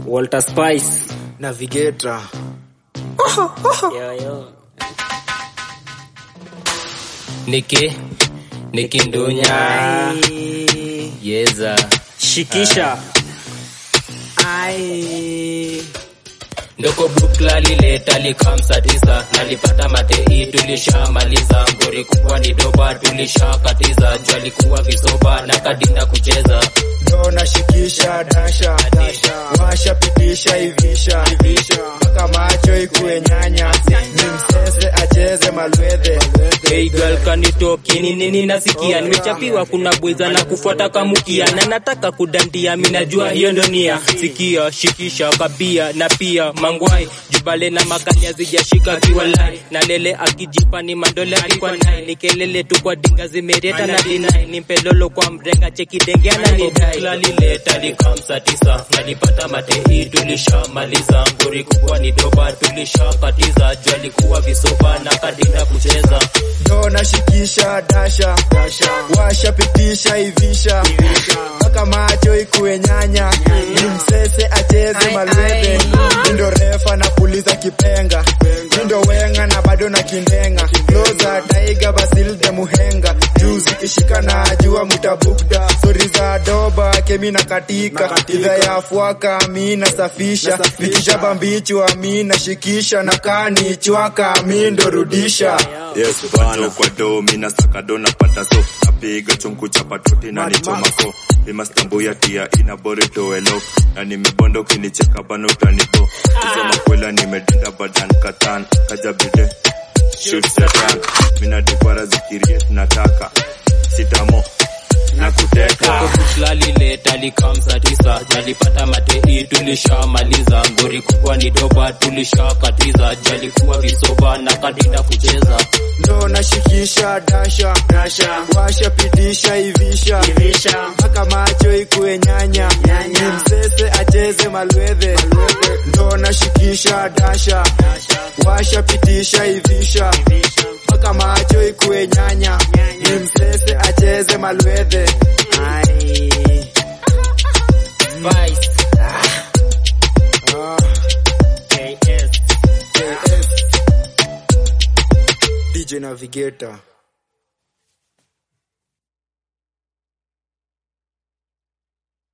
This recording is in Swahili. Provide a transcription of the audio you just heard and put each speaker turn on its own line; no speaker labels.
Walter Spice.
Navigator.
Yo, yo.
Niki Niki Ndunya
Ai.
Yeza
Shikisha.
Ai.
Ndoko bukla lileta likamsa tisa nalipata matei tulishamaliza ngori kubwa ni doba tulishakatiza jua likuwa visoba na kadinda kucheza
Ndo nashikisha dasha washa pitisha ivisha mpaka macho ikuwe nyanya ni msese acheze malwedhe
Hey girl kanitoki ni nini nasikia nimechapiwa kuna bweza na kufuata kamukia na nataka kudandia minajua hiyo ndo nia sikia shikisha kabia na pia mangwai jubale na makali zijashika kiwalai na lele akijipa ni mandole akikwa nai ni kelele tu kwa dinga zimereta na dinai ni mpelolo kwa mrenga cheki denge ananidai lileta likamsa tisa nalipata matei tulishamaliza ngori kubwa ni doba tulishakatiza jua likuwa visoba na kadinda kucheza
ndo nashikisha dasha washa pitisha ivisha mpaka macho ikuwe nyanya ni msese acheze malwedhe ndo refa na puliza kipenga ndo wenga na bado na kindenga kloza taiga basilde muhenga juzi kishika na jua mutabukda stori za doba kemi na katika idha ya fwaka mi nasafisha nikishaba mbichwa mi nashikisha na kani chwaka mi ndo rudisha
Yes, bana kwa do mina saka do napata so napiga chungu cha patoti na nichomako imastambu ya tia ina borito elo na nimebondo kinicheka bana utanibo kusema kwela nimedinda badan katan kajabide shoot satan mina dikwara zikirie nataka sitamo na kuteka
Bukla lileta likamsa tisa jalipata matei tulishamaliza ngori kubwa ni doba tulishakatiza jalikuwa visoba na kadinda kucheza
ndo nashikisha dasha washa pitisha ivisha mpaka macho ikuwe nyanya ni msese acheze malwedhe ndo nashikisha dasha washa pitisha ivisha mpaka macho ikuwe nyanya ni msese acheze malwedhe Ai.
Spice.
Ah,
KS.
KS. DJ Navigator